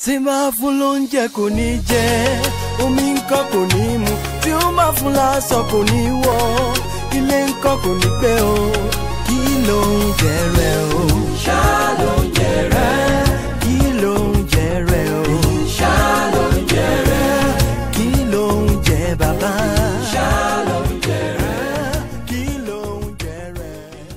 tí bá fún lóúnjẹ kò ní jẹ omi ńkọ́ kò ní mu tí ó bá fún láṣọ kò ní wọ̀ ilé ńkọ́ kò ní gbé o kí ló ń jẹ rẹ o. ṣá ló ń jẹ rẹ. kí ló ń jẹ rẹ o. ṣá ló ń jẹ rẹ. kí ló ń jẹ bàbá. ṣá ló ń jẹ rẹ. kí ló ń jẹ rẹ.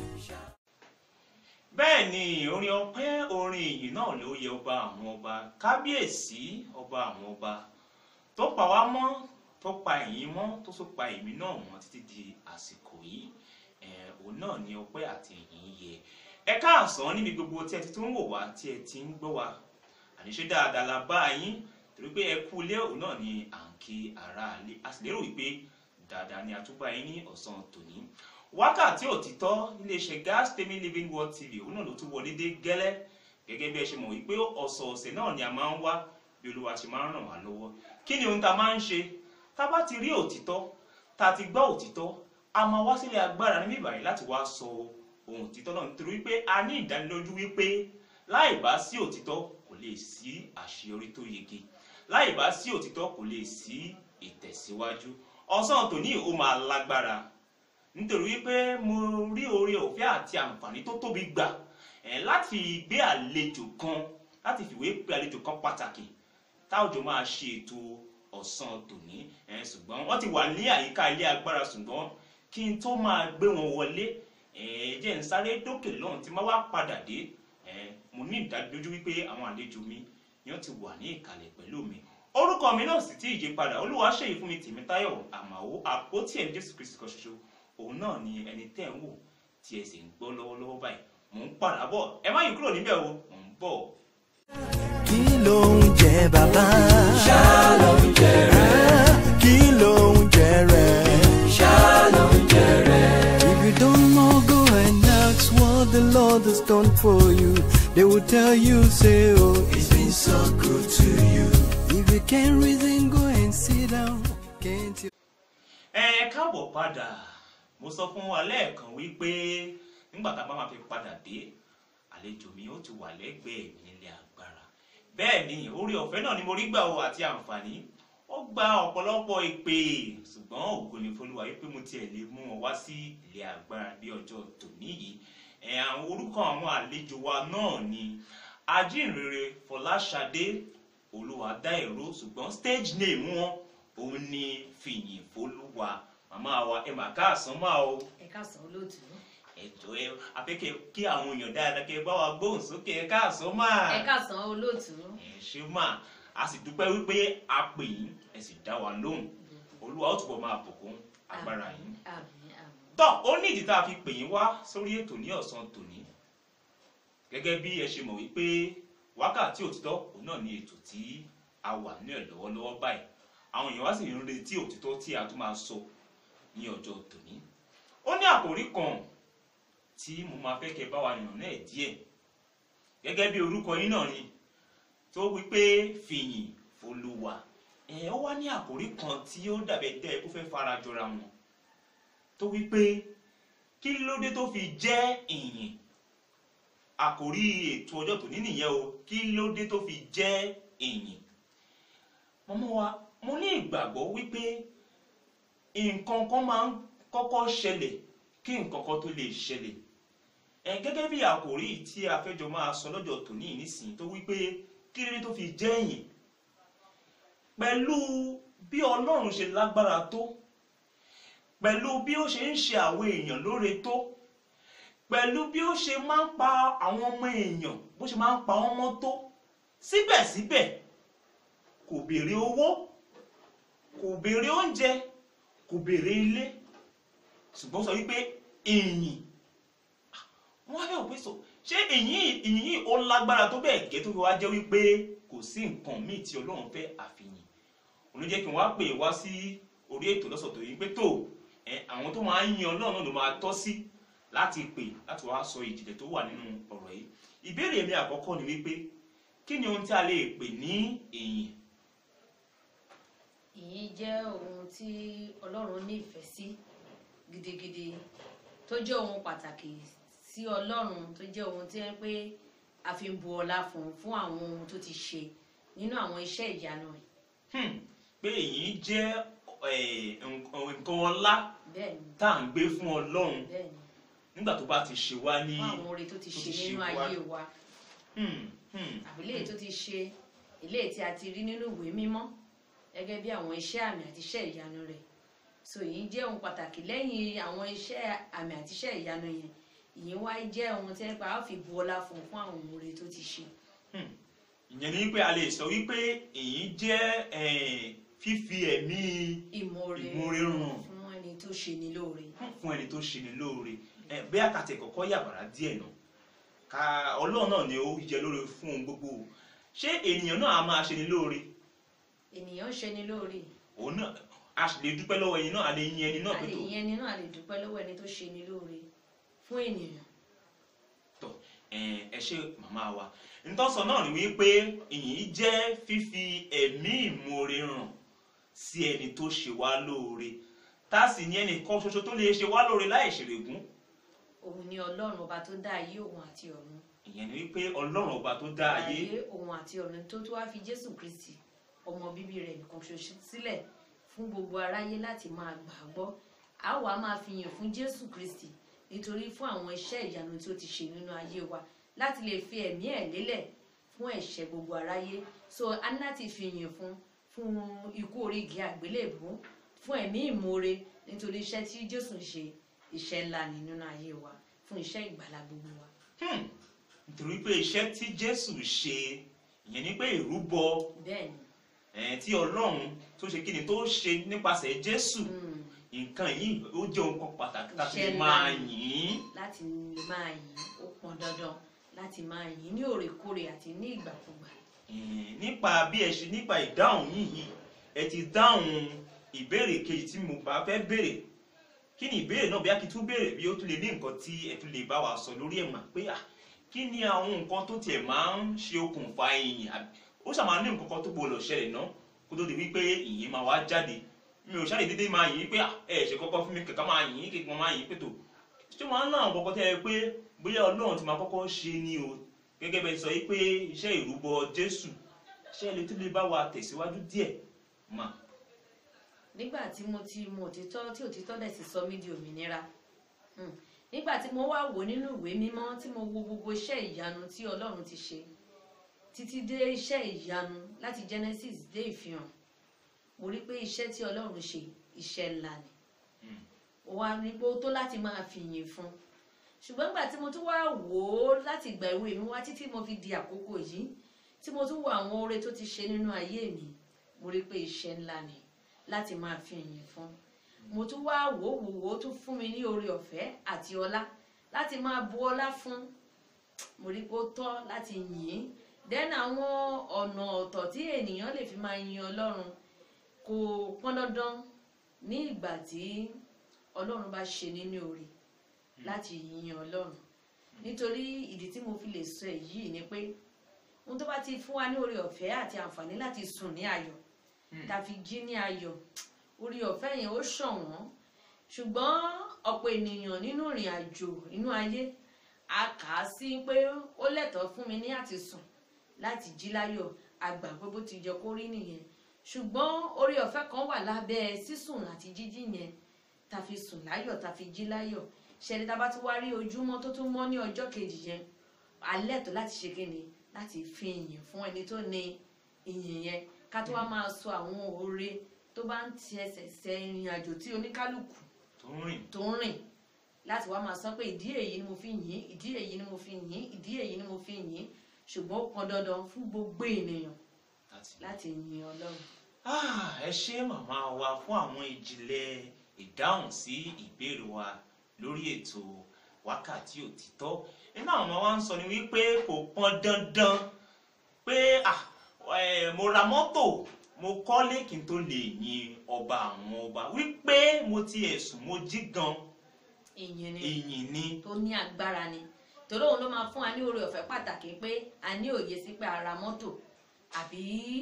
bẹ́ẹ̀ ni orin ọpẹ́ orin ìyìn náà ló yẹ ọba àwọn ọba kábíyèsí ọba àwọn ọba tó pa wá mọ́ tó pa ẹ̀yin mọ́ tó tún pa èmi náà mọ́ títí di àsìkò yìí ẹ̀ òun náà ni ọpẹ́ àti ìyìn yẹ ẹ káàsán níbi gbogbo tí ẹ ti tún wò wá tí ẹ ti ń gbọ́ wá àníṣe dáadáa la bá yín torí pé ẹ kú ilé òun náà ni à ń kí ara lé a sì lérò wípé dáadáa ni a tún bá yín ní ọ̀sán tòní wákàtí òtítọ́ iléeṣẹ́ gas temi living world tv òun náà ló tún wọlé dé gẹ́lẹ́ gẹ́gẹ́ bí ẹ ṣe mọ̀ wípé ọ̀sọ̀ọ̀sẹ̀ náà ni a máa ń wá bí olúwa ṣe máa ń ràn wá lọ́wọ́ kí ni ohun tá a máa ń ṣe tá a bá ti rí òtítọ́ tá a ti gbọ́ òtítọ́ a máa wá sílé agbára níbí ìbàyìí láti wá sọ ohun òtítọ́ náà nítorí wípé a ní ìdánilójú wípé láì bá sí òtítọ́ kò lè sí àṣeyọrí tó yege láì bá sí òtítọ́ kò lè sí ìtẹ̀síwájú ọ̀sán tòní ó máa lágbára nítorí wípé mo rí oore ọ̀fẹ́ àti àǹfààní tó tóbi gbà ẹ̀ láti gbé àlejò kan láti fìwé pé àlejò kan pàtàkì táwùjọ máa ṣe ètò ọ̀sán tòní ẹ̀ ṣùgbọ́n wọ́n ti wà ní àyíká ilé agbára ṣùgbọ́n kí n tó máa gbé wọn wọlé ẹ̀ jẹ́ n sáré dókè lọ́hùn tí máa wá padà dé ẹ̀ mo ní ìdádójú wípé àwọn àlejò mi yẹn ti wà ní ìkàlẹ̀ pẹ̀lú mi orúkọ mi náà sì ti yí padà olúwa ṣèyí fún mi tèmítáyọ̀ àmàwò àpótí ẹ̀ jésù kristi kan ṣoṣo òun náà ni ẹni tẹ́ ń wò tí ẹ sì ń gbọ́ lọ́wọ́lọ́wọ́ báyìí mò ń padà bọ̀ ẹ má yí kúrò níbẹ̀ o mò ń bọ̀. kí ló ń jẹ bàbá. ṣá ló ń jẹ rẹ. kí ló ń jẹ rẹ. ṣá ló ń jẹ rẹ. if you don't know go and ask what the lord has done for you they will tell you say oh it's been so good to you if you can't reason go and sit down can't you. ẹ káàbọ̀ padà mo sọ fún wa lẹ́ẹ̀kan wípé nígbà tá a bá máa fi padà dé àlejò mi ó ti wà lẹ́gbẹ̀ẹ́ mi nílé agbára bẹ́ẹ̀ ni orí ọ̀fẹ́ náà ni mo rí gbà o àti àǹfààní ó gba ọ̀pọ̀lọpọ̀ ìpè ṣùgbọ́n ògo ni fọlúwa wípé mo tiẹ̀ lè mú wọn wá sí ilé agbára bí ọjọ́ tòní yìí ẹ̀ àwọn orúkọ àwọn àlejò wa náà ni ajínrere fọláṣadé olúwadáìró ṣùgbọ́n stage name wọn òun ni fìyìn fọlúwa màmá wa ẹ mà káàsán máa o ẹ káàsán olóòtú ẹjọ ẹ afẹkẹ kí àwọn èèyàn dáadáa kẹ bá wa gbóhùn sókè ẹ káàsán máa ẹ káàsán olóòtú ẹ ṣe máa a sì dúpẹ́ wípé a pè yín ẹ sì dá wa lóhùn olúwa ó túbọ̀ máa bùkún agbára yín àmín àmín tọ́ ó ní ìdí tá a fi pè yín wá sórí ètò ní ọ̀sán tòní gẹ́gẹ́ bí ẹ ṣe mọ̀ wípé wákàtí òtítọ́ òun náà ni ètò tí a wà ní ẹ̀ lọ́wọ́lọ́wọ́ báyìí àwọn èèyàn wá sì ń retí òtítọ́ tí a tún máa sọ ní ọjọ́ tòní ó ní àkòrí kan tí mo máa fẹ́ kẹ́ bá wa yàn náà díẹ̀ gẹ́gẹ́ bí orúkọ yín náà ni tó wípé fìyìn folúwa ẹ̀ ó wá ní àkòrí kan tí ó dàbẹ̀ tẹ́ ó fẹ́ fara jọra wọn tó wípé kí ló dé tó fi jẹ́ ìyìn àkòrí ètò ọjọ́ tòní nìyẹn o kí ló dé tó fi jẹ́ ìyìn mọ́mọ́ wa mo ní ìgbàgbọ́ wípé nǹkan kan máa ń kọ́kọ́ ṣẹlẹ̀ kí nǹkan kan tó lè ṣẹlẹ̀ ẹ gẹ́gẹ́ bí àkòrí tí a fẹ́ jọ máa sọ lọ́jọ́ tòní nísìnyí tó wípé kí ló dé tó fi jẹ́ ìyìn pẹ̀lú bí ọlọ́run ṣe lágbára tó pẹ̀lú bí ó ṣe ń ṣe àwọn èèyàn lóore tó pẹ̀lú bí ó ṣe máa ń pa àwọn ọmọ èèyàn bó ṣe máa ń pa wọ́n mọ́ tó síbẹ̀síbẹ̀ kò béèrè owó kò béèrè oúnjẹ kò béèrè ilé ṣùgbọ́n sọ wípé ìyìn wọ́n á bẹ̀ wò pé sọ ṣé ìyìn ìyìn yìí ó lágbára tó bẹ́ẹ̀ gẹ́ tó fi wá jẹ́ wípé kò sí nǹkan míì tí ọlọ́run fẹ́ àfihàn òun ló jẹ́ kí n wá pè wá sí orí ètò lọ́sọ̀tò yìí pé tó ẹ àwọn tó máa ń yin ọlọ́run náà ló máa tọ́ sí láti pè láti wá sọ ìjìnlẹ̀ tó wà nínú ọ̀rọ̀ yìí ìbéèrè mi àkọ́kọ́ ni wípé kí ni ohun tí a lè pè ní ìyìn ìyìn jẹ́ ohun tí ọlọ́run nífẹ̀ẹ́ sí gidigidi tó jẹ́ ohun pàtàkì sí ọlọ́run tó jẹ́ ohun tí ẹ pé a fi ń bu ọlá fún fún àwọn ohun tó ti ṣe nínú àwọn iṣẹ́ ìyanu rẹ̀ Hmm, pé èyí jẹ́ eh, nǹkan nǹkan ọlá bẹ́ẹ̀ ni tá à ń gbé fún ọlọ́run bẹ́ẹ̀ ni nígbà tó bá ti ṣe wá ní. fún àwọn oore tó ti tó ṣe ti ṣe nínú wá. ayé wa Hmm, hmm, àbí léyìí tó ti ṣe eléyìí tí a ti rí nínú ìwé mímọ́ gẹ́gẹ́ bí àwọn iṣẹ́ àmì àti iṣẹ́ ìyanu rẹ̀ so èyí jẹ́ ohun pàtàkì lẹ́yìn àwọn iṣẹ́ àmì àti iṣẹ́ ìyanu yẹn ìyẹn wá jẹ́ ohun tí wọ́n pa á fi bu ọlá fún fún àwọn oore tó ti ṣe hmm. ìyẹn ni wípé a lè sọ wípé èyí jẹ́ eh, fífi ẹ̀mí ìmoore Ìmoore hàn. fún ẹni tó ṣe ní lóore fún ẹni tó ṣe ni lóore ẹ bí àkàtẹ kọ́kọ́ yàbàrá díẹ̀ náà ká Ọlọ́run náà ni ó jẹ lóore fún ohun gbogbo o. ṣé ènìyàn náà á máa ṣe ni lóore ènìyàn ṣe ní lóore òun náà a sì lè dúpẹ́ lọ́wọ́ ẹni náà a lè yin ẹni náà a pé lè tó yẹn ni náà a lè dúpẹ́ lọ́wọ́ ẹni tó ṣe ní lóore fún ènìyàn tọ ẹ ẹ ṣe màmá wa ntọ́sọ náà ni wípé ìyìn jẹ́ fífi ẹ̀mí ìmoore hàn sí ẹni tó ṣe wá lóore tá a sì ní ẹnì kan ṣoṣo tó lè ṣe wá lóore láì ṣèrègùn òun ni ọlọ́run ọba tó dá ayé òun àti ọ̀run ìyẹn ni wípé Ọlọ́run ọba tó dá ayé ayé òun àti ọ̀run tó tó wá fi jésù kristi ọmọ bíbí rẹ̀ nìkan ṣoṣo sílẹ̀ fún gbogbo aráyé láti máa gbà á gbọ́ a wà máa fi yìn fún jésù kristi nítorí fún àwọn iṣẹ́ ìyanu tí ó ti ṣe nínú ayé wa láti lè fi ẹ̀mí ẹ̀ lélẹ̀ fún ẹ̀ṣẹ̀ gbogbo aráyé so a ní láti fi yìn fún fún ikú orí igi àgbélébùú fún ẹ̀mí ìmoore nítorí iṣẹ́ tí jésù ń ṣe iṣẹ́ ńlá ni nínú ayé wa fún iṣẹ́ ìgbàlá gbogbo wa. Hmm. nítorí pé iṣẹ́ tí Jésù ṣe ìyẹn ni pé ìrúbọ bẹ́ẹ̀ ni eh, tí Ọlọ́run tó ṣe kí ni tó ṣe nípasẹ̀ Jésù mm, nǹkan yìí ó jẹ́ ohun kan pàtàkì láti Iṣẹ́ lè ńlá máa ni. yìn ín. láti lè máa yìn ó pọn dandan láti máa yìn ní òrèkóòrè àti ní ìgbàkúgbà. Eh, nípa bí ẹ ṣe nípa ìdáhùn yìí ẹ ti dáhùn ìbéèrè kejì tí mo bá fẹ́ béèrè kí ni ìbéèrè náà bí a kì í tún béèrè bí ó tún lè ní nǹkan tí ẹ tún lè bá wa sọ lórí ẹ̀ mà pé à kí ni àwọn nǹkan tó tiẹ̀ máa ń ṣe okùnfà ìyìn àbí ó ṣàmà ní nǹkan kan tó gbọdọ̀ ṣẹlẹ̀ náà kó tó di wípé ìyìn máa wá jáde mi ò ṣáà lè dédé máa yìn pé à ẹ ṣe kọ́kọ́ fún mi kẹ̀kẹ́ máa yìn kí wọ́n máa yìn pé tó ṣé wọ́n á ná àwọn kọ́kọ́ tẹ́ ẹ pé bóyá Ọlọ́run ti máa kọ́kọ́ ṣe ni o gẹ́gẹ́ bẹ́ẹ̀ sọ yìí pé iṣẹ́ ìrúbọ Jésù ṣé ẹ lè tún lè bá wa tẹ̀síwájú díẹ̀ mà. nígbà tí mo ti mọ òtítọ́ tí òtítọ́ dẹ̀ sì sọ mí di òmìnira mm, nígbà tí mo wá wò nínú ìwé mímọ́ tí mo wo gbogbo iṣẹ́ ìyanu tí Ọlọ́run ti ṣe títí dé iṣẹ́ ìyanu láti Genesis dé ìfihàn mo rí pé iṣẹ́ tí Ọlọ́run ṣe iṣẹ́ ńlá ni Mm. ó wá ní pé ó tó láti máa fi yìn fún ṣùgbọ́n nígbà tí mo tún wá wò ó láti ìgbà ìwé mi wá títí mo fi di àkókò yìí tí mo tún wo àwọn oore tó ti ṣe nínú ayé mi mo rí pé iṣẹ́ ńlá ni láti máa fi yìn fún mo tún wá wò ó wò ó ó tún fún mi ní oore ọ̀fẹ́ àti ọlá láti máa bu ọlá fún mo rí pé ó tọ́ láti yìn ín then àwọn ọ̀nà ọ̀tọ̀ tí ènìyàn lè fi máa yin Ọlọ́run kò pọn dandan ní ìgbà tí Ọlọ́run bá ṣe nínú oore láti yin Ọlọ́run nítorí ìdí tí mo fi lè sọ èyí ni pé ohun tó bá ti fún wa ní oore ọ̀fẹ́ àti àǹfààní láti sùn ní ayọ̀ Hmm. tá a fi jí ní ayọ̀ oore ọ̀fẹ́ yẹn ó ṣọ̀wọ́n ṣùgbọ́n ọ̀pọ̀ ènìyàn nínú ìrìn àjò inú ayé a kà á sí pé ó lẹ́tọ̀ọ́ fún mi ní àti sùn láti jí láyọ̀ àgbà pé bó ti jẹ kó rí nìyẹn ṣùgbọ́n oore ọ̀fẹ́ kan wà lábẹ́ sísùn àti jíjí yẹn tá a fi sùn láyọ̀ tá a fi jí láyọ̀ ṣẹlẹ tá a bá tún wá rí ojúmọ́ tó tún mọ́ ní ọjọ́ kejì yẹn alẹ́ tó láti ṣe kíni láti fi ìyìn fún ẹni tó ní ìyìn yẹn ká tó wá máa sọ àwọn oore tó bá ń ti ẹsẹ̀ ṣe ìrìn àjò tí oníkálukú tó ń rìn tó ń rìn láti wá máa sọ pé ìdí èyí ni mo fi yìn ìdí èyí ni mo fi yìn ìdí èyí ni mo fi yìn ṣùgbọ́n ó pọn dandan fún gbogbo ènìyàn láti. láti yin Ọlọ́run. Ah, ẹ ṣé màmá wa fún àwọn ìjìnlẹ̀ ìdáhùn sí ìbéèrè wa lórí ètò wákàtí òtítọ́ iná àwọn ọmọ wa ń sọ ni wípé kò pọn dandan pé ah, eh, mo ra mọ́tò mo kọ́lé kí n tó lè yin ọba àwọn ọba wípé mo ti ẹ̀sùn mo jí gan ìyìn ni ìyìn ni tó ní agbára ni torí òun ló máa fún wa ní oore ọ̀fẹ́ pàtàkì pé a ní òye sí pé a ra mọ́tò àbí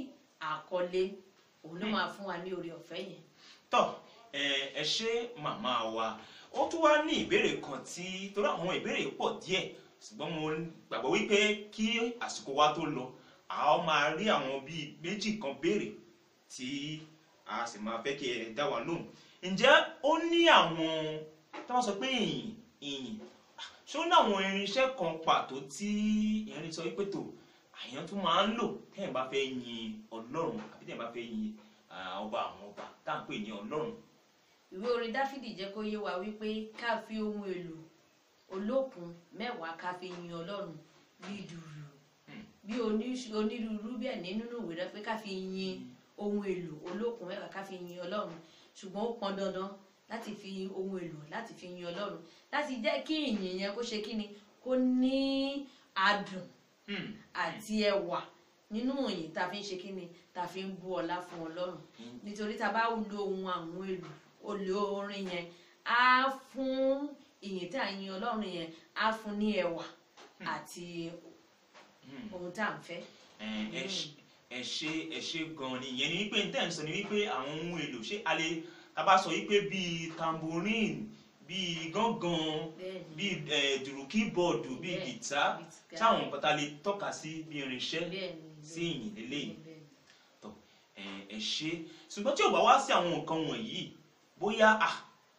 àkọlé òun ló máa fún wa ní oore ọ̀fẹ́ yẹn. tọ́ ẹ ẹ ṣé màmá wa ó tún wá ní ìbéèrè kan tí torí àwọn ìbéèrè pọ̀ díẹ̀ ṣùgbọ́n mo gbàgbọ́ wípé kí àsìkò wa tó lọ a ó máa rí àwọn bíi méjì kan béèrè tí a sì máa fẹ́ kí ẹ dá wa lóhùn ǹjẹ́ ó ní àwọn tí wọ́n sọ pé ìyìn ìyìn ṣé ó ní àwọn irinṣẹ́ kan pàtó tí ìyẹn lè sọ wípé tó àyàn tún máa ń lò téèyàn bá fẹ́ yin ọlọ́run àbí téèyàn bá fẹ́ yin ah, ọba àwọn ọba tá à ń pè ní ọlọ́run ìwé orin dáfídì jẹ́ kó yé wa wípé ká fi ohun èlò olókun mẹ́wàá ká fi yin ọlọ́run bí dùrù bí oní- onírúurú bẹ́ẹ̀ ní nínú ìwé rẹ pé ká fi yin ohun èlò olókun mẹ́wàá ká fi yin ọlọ́run ṣùgbọ́n ó pọn dandan láti fi ohun èlò láti fi yin ọlọ́run láti jẹ́ kí ìyìn yẹn kó ṣe kí ni kó ní adùn Hmm. àti ẹwà nínú ìyìn tá a fi ń ṣe kí ni tá a fi ń bú ọlá fún ọlọ́run nítorí tá a bá lo ohun àwọn èlò olè orin yẹn á fún ìyìn tá a yin ọlọ́run yẹn á fún ní ẹwà àti Hmm. ohun tá à ń fẹ́. ẹ ẹ ṣe- ẹ ṣe ẹ ṣe gan ni ìyẹn ni wípé n tẹ́ ń sọ ni wípé àwọn ohun èlò ṣé a lè tá a bá sọ wípé bíi tambourine bíi gángan bẹ́ẹ̀ni bíi ẹ dùrù kíbọọdù bíi Bẹ́ẹ̀, gìtá bíi gìtá. táwọn nǹkan tá a lè tọ́ka sí bí irinṣẹ́ bẹ́ẹ̀ni sí ìyìn lélẹ́yìí bẹ́ẹ̀ni. tọ ẹ ẹ ṣe ṣùgbọ́n tí ò bá wá sí àwọn nǹkan wọ̀nyí bóyá à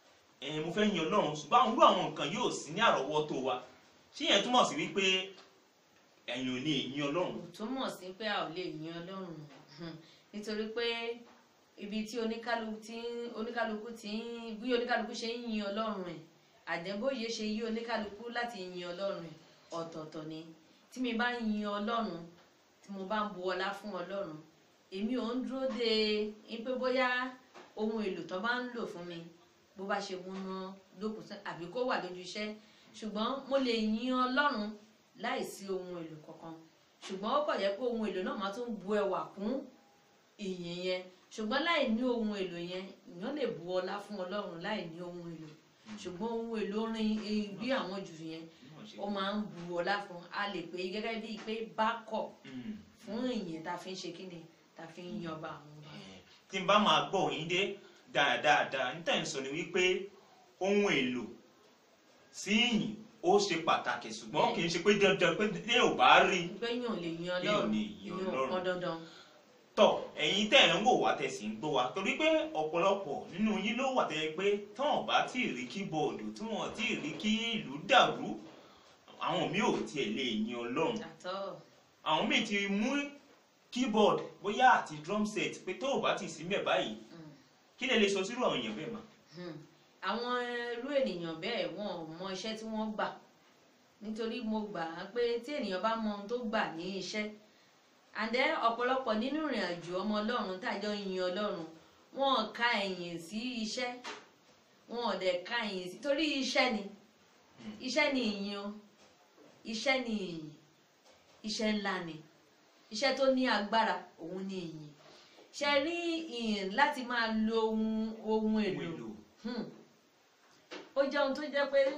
ẹ mo fẹ́ yin ọlọ́run ṣùgbọ́n àwọn irú àwọn nǹkan yóò sí ní àrọ́wọ́tó wa ṣé yẹn túmọ̀ sí wípé ẹ̀yin ò ní yin ọlọ́run kò túmọ̀ sí pé a ò lè yin ọlọ́run Hmm. nítorí pé ibi tí oníkálukú tí ń- oníkálukú tí ń bí oníkálukú ṣe ń yin ọlọ́run ẹ̀ àdẹ́bóyè ṣe yí oníkálukú láti yin ọlọ́run ẹ̀ ọ̀tọ̀ọ̀tọ̀ ni tí mi bá ń yin ọlọ́run tí mo bá ń bu ọlá fún ọlọ́run èmi ò ń dúró de in pé bóyá ohun èlò tó bá ń lò fún mi bó bá ṣe múná lókun sí àbí kó wà lójú iṣẹ́ ṣùgbọ́n mo lè yin ọlọ́run láìsí ohun èlò kankan ṣùgbọ́n ó kàn jẹ́ pé ohun èlò náà máa tún bu ẹwà kún ìyìn yẹn ṣùgbọ́n láì ní ohun èlò yẹn èèyàn lè bu ọlá fún ọlọ́run láì ní ohun èlò ṣùgbọ́n ohun èlò orin eh, bí àwọn jù yẹn ó máa ń bu ọlá fún a lè pè é gẹ́gẹ́ bíi pé bákọ̀ Hmm. fún ìyìn tá a fi ń ṣe kíni tá a fi ń yan ọba àwọn ọba. Eh, tí n bá máa gbọ́ yín dé dáadáa ní tẹ̀ ń sọ ni wípé ohun èlò sí ìyìn ó ṣe pàtàkì ṣùgbọ́n kì í ṣe pé dandan pé tí ò bá rí i pé yàn lè yan Èèyàn ọlọ́run lè yan ìyẹn ò Ọlọ́run. pọn dandan. tọ ẹ̀yin tẹ́ ẹ ń wò wá tẹsí ń gbọ́ wa torí pé ọ̀pọ̀lọpọ̀ nínú yín ló wà tẹ́ pé tán ò bá tí ì rí kíbọọdù tí wọn ò tí ì rí kí ìlú dàrú àwọn míì ò tiẹ̀ lè yin Ọlọ́run àtọ́ àwọn míì ti mú keyboard bóyá àti drum set pé tó ò bá ti sí mẹ báyìí Mm. kí lè lè sọ sírú àwọn èèyàn bẹ́ẹ̀ mà. Hmm. àwọn irú ènìyàn bẹ́ẹ̀ wọn ò mọ iṣẹ́ tí wọ́n gbà nítorí mo gbà á pé tí ènìyàn bá mọ ohun tó gbà ní iṣẹ́ àdẹ́ ọ̀pọ̀lọpọ̀ nínú ìrìn àjò ọmọ ọlọ́run tàjọ yin ọlọ́run wọn ò ka ẹ̀yìn sí iṣẹ́ wọn ò dẹ̀ ka ẹ̀yìn sí torí iṣẹ́ ni iṣẹ́ ni ìyìn o iṣẹ́ ni ìyìn iṣẹ́ ńlá ni iṣẹ́ tó ní agbára òun ni ìyìn ṣe rí ìyìn láti máa lo ohun ohun ohun èlò èlò Hmm. ó jẹ́ ohun tó jẹ́ pé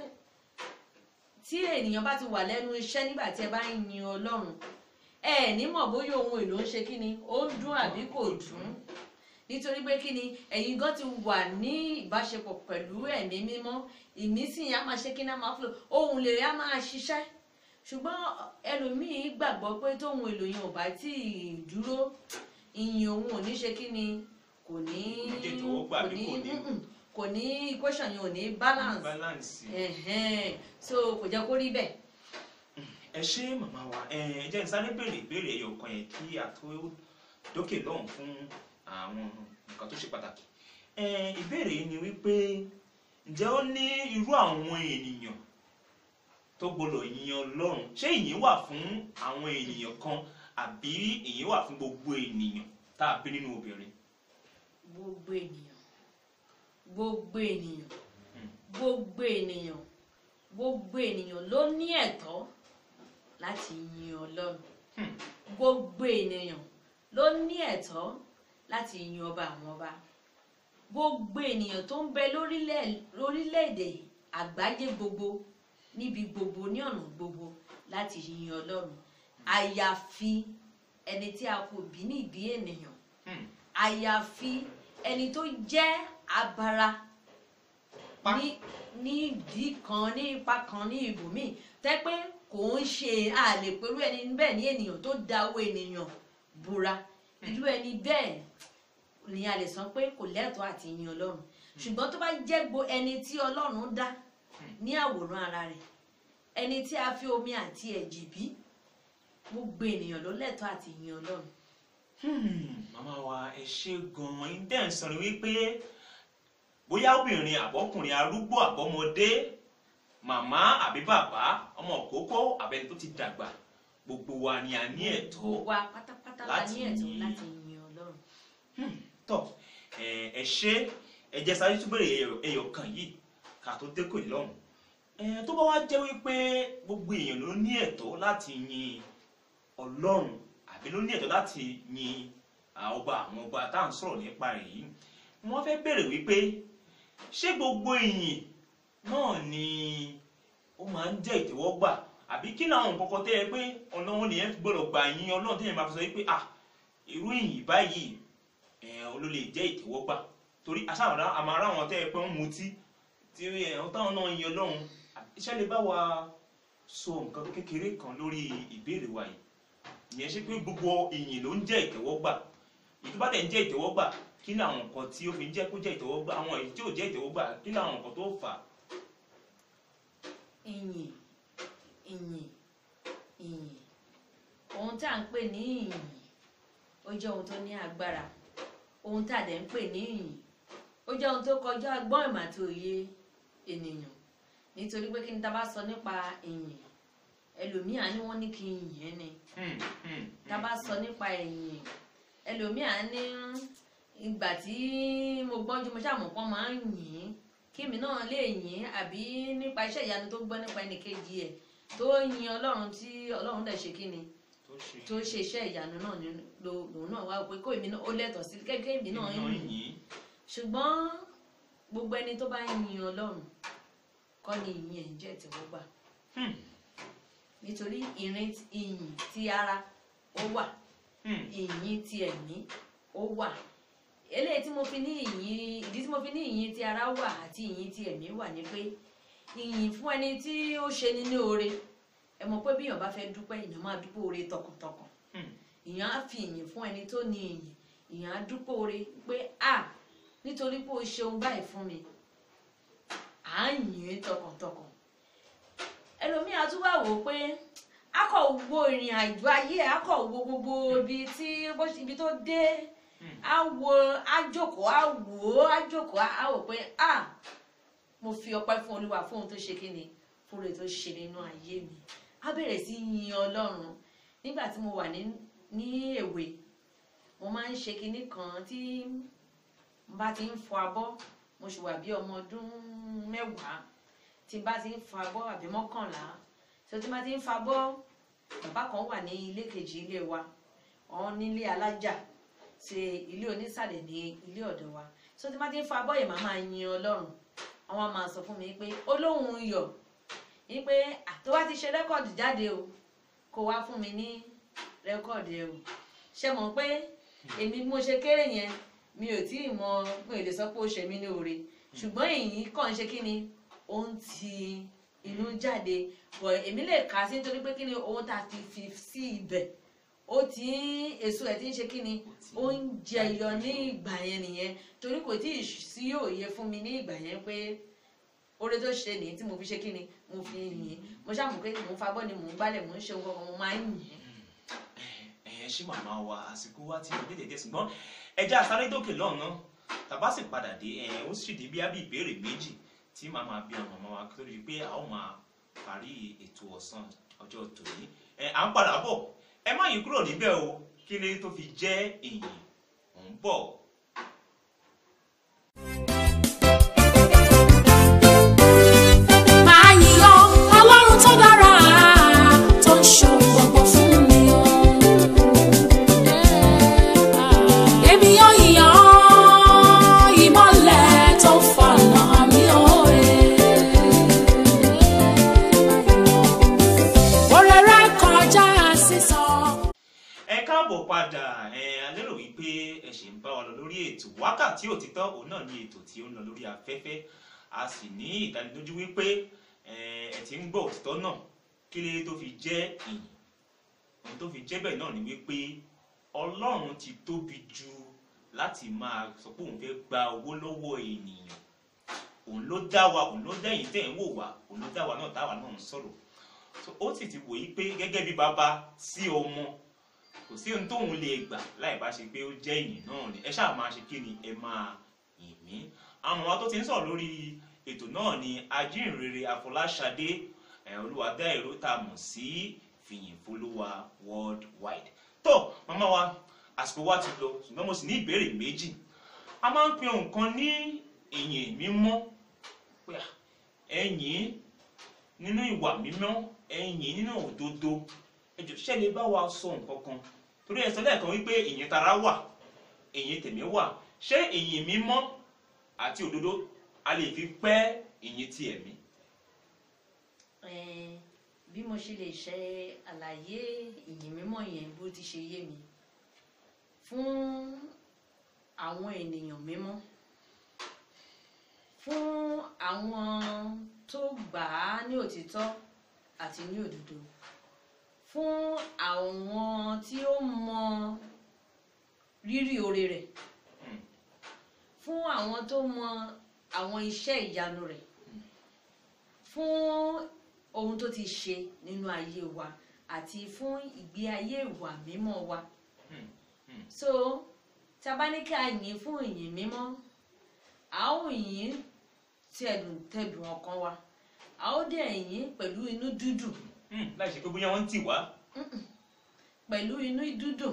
tí ènìyàn bá ti wà lẹ́nu iṣẹ́ nígbà tí ẹ bá ń yin ọlọ́run ẹ ní mọ̀ bóyá ohun èlò ń ṣe kí ni ó ń dún àbí kò dún nítorí pé kí ni ẹ̀yin gan ti wà ní ìbáṣepọ̀ pẹ̀lú ẹ̀mí mímọ́ ìmísí yẹn á máa ṣe kí ni á máa fúlò ohun lè á máa ṣiṣẹ́ ṣùgbọ́n ẹlòmíín gbàgbọ́ pé tóhun èlò yẹn ò bá tí ì dúró ìyìn òun ò ní ṣe kí ni kò ní Kò ní tètè ó gbà kò bí ní kò ní- mm-mm, kò ní equation yẹn ò ní balance balance. ẹ̀hẹ́n. so kò jẹ́ kó rí bẹ́ẹ̀. ẹ ṣé màmá wa ẹ ẹ jẹ́ n sáré béèrè ìbéèrè ẹyọ kan yẹn kí a tó dókè lọ́hùn fún àwọn nǹkan tó ṣe pàtàkì ẹ ìbéèrè yìí ni wípé ǹjẹ́ ó ní irú àwọn ènìyàn tó gbọdọ̀ yin Ọlọ́run ṣé ìyìn wà fún àwọn ènìyàn kan àbí ìyìn wà fún gbogbo ènìyàn tá a bí nínú obìnrin gbogbo ènìyàn gbogbo ènìyàn Hmm. gbogbo ènìyàn gbogbo ènìyàn ló ní ẹ̀tọ́ láti yin ọlọ́run Hmm. gbogbo ènìyàn ló ní ẹ̀tọ́ láti yin ọba àwọn ọba gbogbo ènìyàn tó ń bẹ lórílẹ̀- lórílẹ̀‐èdè àgbáyé gbogbo níbi gbogbo ní ọ̀nà gbogbo láti yin ọlọ́run àyàfi ẹni tí a kò bí ní ìbí ènìyàn Hmm. àyàfi ẹni tó jẹ́ abara Pa. ní ní ìdí kan ní ipa kan ní ibòmíì tẹ́ pé kò ń ṣe a lè pẹ̀lú ẹni bẹ́ẹ̀ ní ènìyàn tó da owó ènìyàn búra irú ẹni bẹ́ẹ̀ ni a lè sọ pé kò lẹ́tọ̀ọ́ àti yin ọlọ́run ṣùgbọ́n tó bá jẹ́ gbo ẹni tí ọlọ́run dá ní àwòrán ara rẹ̀ ẹni tí a fi omi àti ẹ̀jẹ̀ bí gbogbo ènìyàn ló lẹ́tọ̀ọ́ àti yin ọlọ́run Hmm, màmá wa ẹ ṣe gan-an yín dẹ́n sọ ni wípé bóyá obìnrin àbọ́kùnrin arúgbó àbọ́mọdé màmá àbí bàbá ọmọ òkókó àbẹni tó ti dàgbà gbogbo wa ni a ní ẹ̀tọ́ gbogbo wa pátápátá la láti ní ẹ̀tọ́ yin- láti yin ọlọ́run tọ ẹ ẹ ṣe ẹ jẹ́ sáré tún bèrè ẹyọ- ẹyọ kan yìí ká tó dé kò ní lọ́rùn ẹ tó bá wá jẹ́ wípé gbogbo èèyàn ló ní ẹ̀tọ́ láti yin Ọlọ́run àbí ló ní ẹ̀tọ́ láti yin à, ọba àwọn ọba tá à ń sọ̀rọ̀ nípa rẹ̀ yìí wọ́n fẹ́ bèrè wípé ṣé gbogbo ìyìn náà ni ó máa ń jẹ́ ìtẹ́wọ́gbà àbí kí làwọn nǹkan kan tẹ́ ẹ pé ọ̀nà wọn nìyẹn fi gbọ́dọ̀ gbà yin Ọlọ́run tẹ́yìn máa fi sọ wípé ah irú ìyìn báyìí ẹ̀hún ló lè jẹ́ ìtẹ́wọ́gbà torí aṣáàmọ̀dá àmọ́ ara wọn tẹ́ ẹ pé ń mutí tí ẹ̀hún táwọn náà yin Ọlọ́run iṣẹ́ lè bá wa sọ nǹkan kékeré kan lórí ìbéèrè wa yìí ìyẹn ṣe pé gbogbo ìyìn ló ń jẹ́ ìtẹ́wọ́gbà èyí tó bá tẹ̀ ń jẹ́ ìtẹ́wọ́gbà kí ni àwọn nǹkan tí ó fi ń jẹ́ kó jẹ́ ìtẹ́wọ́gbà àwọn èyí tí ò jẹ́ ìtẹ́wọ́gbà kí ni àwọn nǹkan tó fà á. ìyìn ìyìn ìyìn ohun tí à ń pè ní ìyìn ó jẹ́ ohun tó ní agbára ohun tí a dẹ̀ ń pè ní ìyìn ó jẹ́ ohun tó kọjá ọgbọ́n ìmọ̀ àti òye ènìyàn nítorí pé kí ni tá bá sọ nípa ìyìn ẹlòmíà ní wọ́n ní kí n yìn ẹ́ ni Hmm, hmm, tá bá sọ nípa ìyìn ẹlòmíà ní ìgbà tí mo gbọ́njú mo ṣàmọ̀ pọ́n máa ń yìn ín kémi náà lè yìn ín àbí nípa iṣẹ́ ìyanu tó gbọ́ nípa ẹnìkejì ẹ̀ tó yin ọlọ́run tí ọlọ́run dẹ̀ ṣe kí ni tó ṣe tó ṣe iṣẹ́ ìyanu náà ní lo- lòun náà wá pé kó èmi náà ó lẹ́tọ̀ọ́ sí kékeré èmi náà náà yìn ín yìn ṣùgbọ́n gbogbo ẹni tó bá yin ọlọ́run kọ́ ni ìyìn ẹ̀ ń jẹ́ ìtẹ́wọ́gbà Hmm. nítorí ìrìn ìyìn ti ara ó wà Hmm. ìyìn ti ẹ̀mí ó wà eléyìí tí mo fi ní ìyìn ìdí tí mo fi ní ìyìn ti ara wà àti ìyìn ti ẹ̀mí wà ni pé ìyìn fún ẹni tí ó ṣe ni ní oore ẹ mọ̀ pé bí èèyàn bá fẹ́ dúpẹ́ èèyàn máa dúpẹ́ oore tọkàntọkàn Hmm. èèyàn á fi ìyìn fún ẹni tó ní ìyìn èèyàn á dúpẹ́ oore pé à nítorí pé o ṣeun báyìí fún mi à ń yìn ín tọkàntọkàn ẹlòmíì á tún wá wò ó pé a kò wo ìrìn àjò ayé ẹ̀, a kò wo gbogbo ibi tí bó ṣe- ibi tó dé a wo a jókòó a wò ó a jókòó a wò pé a mo fi ọpẹ́ fún olúwa fún ohun tó ṣe kíni fún ohun tó ṣe nínú ayé mi a bẹ̀rẹ̀ sí yin ọlọ́run nígbà tí mo wà ní ní èwe mo máa ń ṣe kinní kan tí n bá ti ń fọ abọ́ mo sì wà bí ọmọ ọdún mẹ́wàá tí n bá ti ń fọ abọ́ àbí mọ́kànlá tó tí n bá ti ń fọ abọ́ bàbá kan wà ní ilé kejì ilé wa ọ̀hún nílé alájà ṣe ilé onísàlẹ̀ ní ilé ọ̀dọ̀ wa tó tí n bá ti ń fọ abọ́ yẹn màá máa yin ọlọ́run àwọn á máa sọ fún mi pé olóhùn yọ̀ ní pé tó bá ti ṣe rẹ́kọ̀dì jáde o kó wá fún mi ní rẹ́kọ̀dì ẹ o ṣe mọ̀ pé èmi bí mo ṣe kéré yẹn mi ò tí ì mọ mo lè sọ pé ó ṣe mí ní oore ṣùgbọ́n èyí kàn ń ṣe kí ni ó ń ti inú jáde bọ̀ èmi lè kà á sí nítorí pé kí ni ohun tá a fi fi sí ibẹ̀ ó ti ń èso ẹ̀ ti ń ṣe kí ni ó ń jẹyọ ní ìgbà yẹn nìyẹn torí kò tí ì sí òye fún mi ní ìgbà yẹn pé oore tó ṣe nìyí tí mo fi ṣe kí ni mo fi yìn mo ṣàmù pé mò ń fagbọ́ ni mò ń gbálẹ̀ mò ń ṣe ohun kankan mo máa ń yìn ẹ ṣé màmá wa àsìkò wa ti lè dédé ṣùgbọ́n ẹjẹ́ àsáré dókè lọ́nà tàbá sì padà dé ẹ ó sì dé bí ábí ìbéèrè méjì tí màmá bí ọmọ màmá wa kí tó di pé a ó máa parí ètò ọ̀sán ọjọ́ tòní ẹ à ń padà bọ̀ ẹ má yí kúrò níbẹ̀ o kí lè tó fi jẹ́ èyí ò ń bọ̀. Máa yìn ọ́, Ọlọ́run tó dára, tó ń ṣohun gbogbo fún mi o. Èmi yóò yìn ọ́, ìmọ́lẹ̀ tó fọ̀nà mi o. Oore rẹ̀ kọjá sísọ. ẹ káàbọ̀ padà ẹ a lérò wípé ẹ ṣì ń bá wa lọ lórí ètò wákàtí òtítọ́ òun náà ní ètò tí ó ń lọ lórí afẹ́fẹ́ a sì ní ìdánilójú wípé ẹ ẹ ti ń gbọ́ òtítọ́ náà kí lè tó fi jẹ́ ìyìn ohun tó fi jẹ́ bẹ́ẹ̀ náà ni wípé ọlọ́run ti tóbi jù láti máa sọ pé òun fẹ́ gba owó lọ́wọ́ ènìyàn òun ló dá wa òun ló dẹ́yìn tẹ̀ ń wò wá òun ló dá wa náà táwa náà ń sọ̀rọ̀ so ó sì ti wòye pé gẹ́gẹ́ bí bàbá sí ọmọ kò sí ohun tóun lè gbà láì bá ṣe pé ó jẹ́ ìyìn náà ni ẹ ṣáà máa ṣe kí ni ẹ máa yìn mí àwọn ọmọ tó ti ń sọ̀rọ̀ lórí ètò náà ni ajínrere Afọláṣadé ẹ̀ olúwadá èrò tá a mọ̀ sí fìyìn folúwa worldwide tó màmá wa àsìkò wa ti lọ ṣùgbọ́n mo sì ní ìbéèrè méjì a máa ń pe nǹkan ní ìyìn mímọ́ pé à, ẹ̀yìn nínú ìwà mímọ́ ẹ̀yìn nínú òdodo ẹjọ ṣe lè bá wa sọ nǹkan kan torí ẹ sọ lẹ́ẹ̀kan wípé ìyìn tara wà ìyìn tẹ̀mí wà ṣé ìyìn mímọ́ àti òdodo a lè fi pẹ́ ìyìn ti ẹ̀mí. Eh, bí mo ṣe lè ṣe àlàyé ìyìn mímọ́ yẹn bó ti ṣe yé mi fún àwọn ènìyàn mímọ́ fún àwọn tó gbà á ní òtítọ́ àti ní òdodo fún àwọn tí ó mọ rírì oore rẹ̀ Hmm. fún àwọn tó mọ àwọn iṣẹ́ ìyanu rẹ̀ fún ohun tó ti ṣe nínú ayé wa àti fún ìgbé ayé ìwà mímọ́ wa Hmm. Hmm. so tá a bá ní ká yìn fún ìyìn mímọ́ a ó yìn tẹ̀dùn tẹ̀dùn ọkàn wa a ó dẹ̀ yìn pẹ̀lú inú dídùn Hmm, láì ṣe pé bóyá wọ́n ń tì wá. pẹ̀lú inú dídùn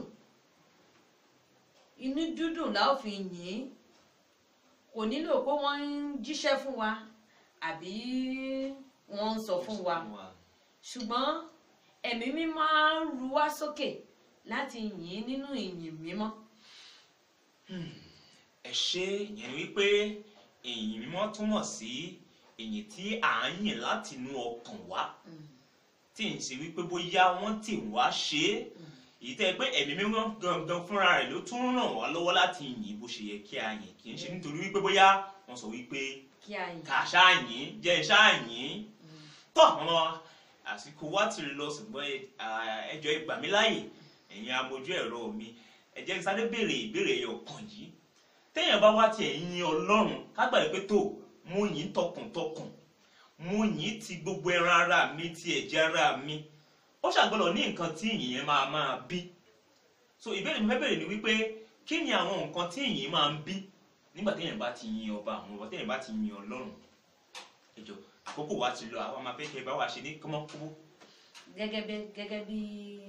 inú dídùn la ó fi yìn kò nílò pé wọ́n ń jíṣẹ́ fún wa àbí wọ́n ń sọ fún wa ṣùgbọ́n ẹ̀mí mímọ́ á ru wá sókè láti yìn nínú ìyìn mímọ́ ẹ ṣe yẹn wípé ìyìn mímọ́ túmọ̀ sí ìyìn tí à ń yìn láti inú ọkàn wá tí ń ṣe wípé bóyá wọ́n tì wá ṣe é èyí tẹ́ pé ẹ̀mí mímọ́ gangan fúnra rẹ̀ ló tún ràn wá lọ́wọ́ láti yìn bó ṣe yẹ kí a yìn kì í ṣe nítorí wípé bóyá wọ́n sọ wípé kí a yìn kà ṣáà yìn jẹ́ ṣáà yìn tọ́ ọmọ àsìkò wa ti lọ ṣùgbọ́n ẹ- à, ẹ jọ̀ọ́ ẹ gbà mí láàyè ẹ̀yin amójú ẹ̀rọ mi ẹ jẹ́ kí n sáré béèrè ìbéèrè ẹyọ kan yìí téèyàn bá wá tiẹ̀ yin ọlọ́run kágbà pé tó mo yìn tọkàntọkàn mo yìn ti gbogbo ẹran ara mi ti ẹ̀jẹ̀ ara mi ó ṣàgbọ́dọ̀ ní nǹkan tí ìyìn yẹn máa máa bí so ìbéèrè mi fẹ́ béèrè ni wípé kí ni àwọn nǹkan tí ìyìn máa ń bí nígbà téèyàn bá ti yin ọba àwọn ọba téèyàn bá ti yin ọlọ́run ẹ jọ̀ọ́ àkókò wa ti lọ àwọn máa fẹ́ kẹ́ ẹ bá wa ṣe ní kọ́mọ́kọ́mọ́ gẹ́gẹ́ bí gẹ́gẹ́ bí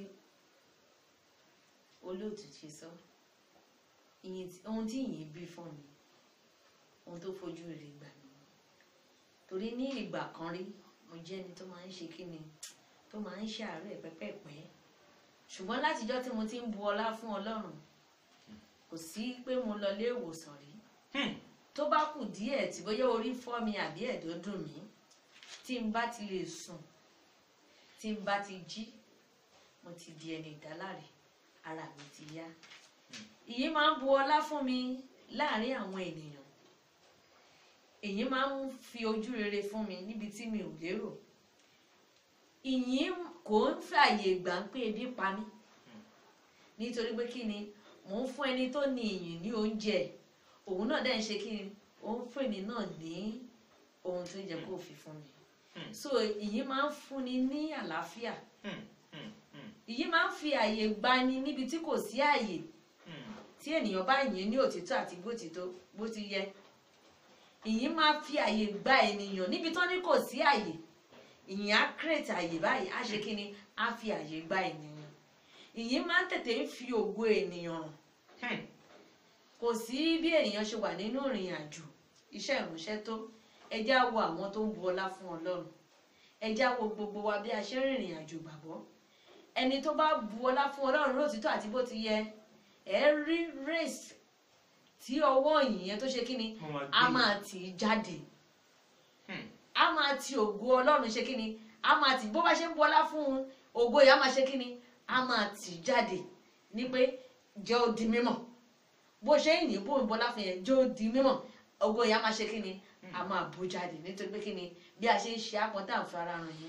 olóòtú ṣe sọ ìyìn tí- ohun tí ìyìn bí fún mi ohun tó fojú rẹ̀ gbà mí torí ní ìgbà kan rí mo jẹ́ ẹni tó máa ń ṣe kí ni tó máa ń ṣàárẹ̀ pẹ́pẹ́pẹ́ ṣùgbọ́n látijọ́ tí mo ti ń bu ọlá fún ọlọ́run kò sí pé mo lọ ilé ìwòsàn rí Hmm. tó bá kù díẹ̀ tí bóyá orí fọ́ mi àbí ẹ̀dọ̀ dùn mí tí n bá ti lè sùn tí n bá ti jí mo ti di ẹni ìdáláre ara mi ti yá èyí máa ń bu ọlá fún mi láàrin àwọn ènìyàn èyí máa ń fi ojú rere fún mi níbi tí mi ò lérò ìyìn kò ń fààyè gbà ń pé ebi pa mí nítorí pé kí ni mò ń fún ẹni tó ní ìyìn ní oúnjẹ òun náà dẹ̀ ń ṣe kí ni òun fún èmi náà ní ohun tó yẹ kó fi fún mi Hmm. so ìyìn máa ń fúnni ní àlàáfíà Hmm. Hmm. Hmm. ìyìn máa ń fi àyè gbani níbi tí kò sí àyè Hmm. tí ènìyàn bá yìn ní òtítọ́ àti bó ti tó bó ti yẹ ìyìn máa fi àyè gba ènìyàn níbi tán ní kò sí àyè ìyìn á create àyè báyìí á ṣe kí ni á fi àyè gba ènìyàn ìyìn máa ń tètè ń fi ògo ènìyàn hàn Hmm. kò sí bí ènìyàn ṣe wà nínú ìrìn àjò iṣẹ́ ìránṣẹ́ tó ẹ jẹ́ á wo àwọn tó ń bu ọlá fún ọlọ́run ẹ jẹ́ á wo gbogbo wa bí a ṣe ń rìnrìn àjò gbàgbọ́ ẹni tó bá bu ọlá fún ọlọ́run lóòtítọ́ àti bó ti yẹ ẹ rí race tí ọwọ́ yìnyẹn tó ṣe kí ni Wọ́n máa a gbé. máa tì í jáde Hmm. a máa ti ògo ọlọ́run ṣe kí ni a máa tì bó bá ṣe ń bu ọlá fún un ògo yìí a máa ṣe kí ni a máa tì í jáde ní pé jẹ́ ó di mímọ̀ bó ṣe ń yìn bó ń bọlá fún yẹn jẹ́ ó di mímọ̀ ògo yìí a máa ṣe kí ni a máa bú jáde nítorí pé kí ni bí a ṣe ń ṣe àpọ́n tá à ń fara ràn yẹn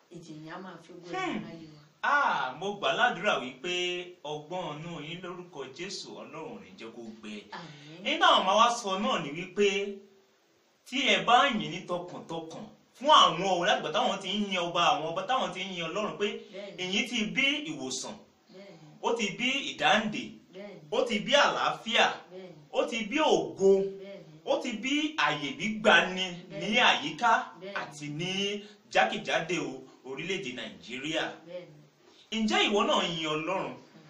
ìjìyàn á máa fi gbọ́ ẹ̀rọ láyé wa. Ah, mo gbà ládùúrà wípé ọgbọ́n inú yín lórúkọ Jésù Ọlọ́run ò ní jẹ́ kó gbẹ. àmín nígbà wọn máa wá sọ náà ni wípé tí ẹ bá yìn ní tọkàntọkàn fún àwọn ọ̀rẹ́ àgbà táwọn ti ń yin ọba àwọn ọba táwọn ti ń yin Ọlọ́run pé bẹ́ẹ̀ni ìyìn ti bí ìwòsàn bẹ́ẹ̀ni ó ti bí ìdáǹdè bẹ́ẹ̀ni ó ti bí àlàáfíà bẹ́ẹ̀ni ó ti bí ògo bẹ́ẹ̀ni ó ti bí àyè gbígbani ní àyíká Bẹ́ẹ̀ni. àti ní jákèjádò orílẹ̀-èdè Nàìjíríà bẹ́ẹ̀ni ǹjẹ́ ìwọ náà yin Ọlọ́run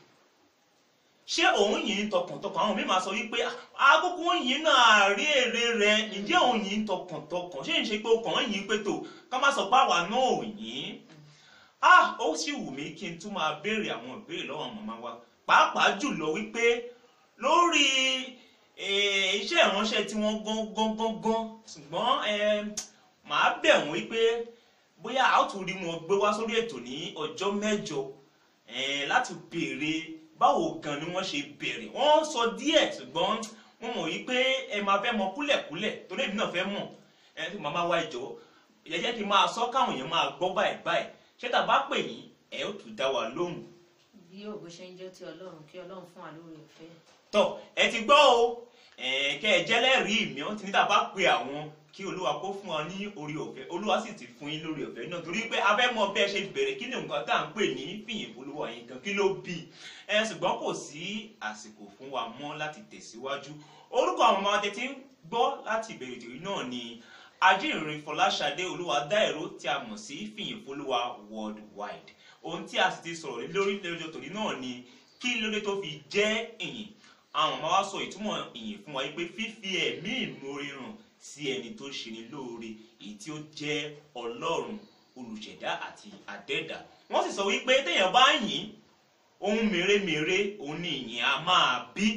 ṣé òun yìn tọkàntọkàn àwọn míì máa sọ wípé àkókò yìn náà rí èrè rẹ ǹjẹ́ òun yìn tọkàntọkàn ṣé ń ṣe pé ọkàn yìn pé tó ká má sọ pé àwa náà ò yìn ah ó sì wù mí kí n tún máa béèrè àwọn ìbéèrè lọ́wọ́ màmá wa pàápàá jùlọ wípé lórí eh, iṣẹ́ ìránṣẹ́ tí wọ́n gán gán gán gán ṣùgbọ́n eh, màá bẹ̀ wọ́n wípé bóyá a ó tún rí wọn gbé wá sórí ètò ní ọjọ́ mẹ́jọ eh, láti béèrè báwo gan ni wọ́n ṣe bẹ̀rẹ̀ wọ́n sọ díẹ̀ ṣùgbọ́n wọ́n mọ̀ wípé ẹ máa fẹ́ mọ kúlẹ̀kúlẹ̀ torí èmi náà fẹ́ mọ̀ ẹ tí màmá wa ìjọ ẹ jẹ́ kí n máa sọ káwọn èèyàn máa gbọ́ báyìí báyìí ṣé tá a bá pè yín ẹ ó tún dá wa lóhùn bí ògo ṣe ń jẹ́ ti ọlọ́run kí ọlọ́run fún wa lórí ọ̀fẹ́ tọ ẹ ti gbọ́ o ẹ kẹ ẹ jẹ́lẹ́rìí mi wọ́n ti ní tá a bá pe àwọn kí olúwa kó fún ọ ní orí ọ̀fẹ́ olúwa sì ti fún yín lórí ọ̀fẹ́ náà torí pé a fẹ́ mọ bí ẹ ṣe bẹ̀rẹ̀ kí ni nǹkan tá à ń pè ní fìyìn olúwa yín gan kí ló bí i ẹ ṣùgbọ́n kò sí àsìkò fún wa mọ́ láti tẹ̀síwájú orúkọ àwọn ọmọ tètè ń gbọ́ láti ìbẹ̀rẹ̀ ìtòrí náà ni ajínrìn fọláṣadé olúwadáìró tí a mọ̀ sí fìyìn folúwa worldwide ohun tí a sì ti sọ̀rọ̀ lé lórí lọ́jọ́ tòní náà ni kí lóde tó fi jẹ́ ìyìn àwọn ọmọ wa sọ ìtumọ̀ ìyìn fún wa yìí pé fífi ẹ̀mí ìmoore hàn sí ẹni tó ṣe ni lóore èyí tí ó jẹ́ ọlọ́run olùṣẹ̀dá àti àdẹ́dà wọ́n sì sọ wípé téèyàn bá yìn ohun mèremère òun ni ìyìn a máa bí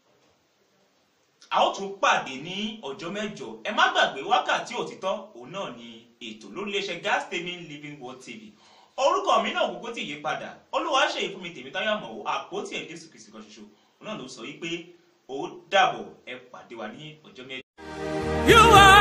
a ó tún pàdé ní ọjọ́ mẹ́jọ ẹ má gbàgbé wákàtí òtítọ́ òun náà ni ètò lórí iléeṣẹ́ gas streaming living world tv orúkọ mi náà gbogbo tí yí padà olúwa ṣe ìfún mi tèmi táyà mọ̀ àpótí ẹ̀ jésù kìsì kan ṣoṣo òun náà ló sọ wípé ó dàbọ̀ ẹ pàdé wa ní ọjọ́ mẹ́jọ. You are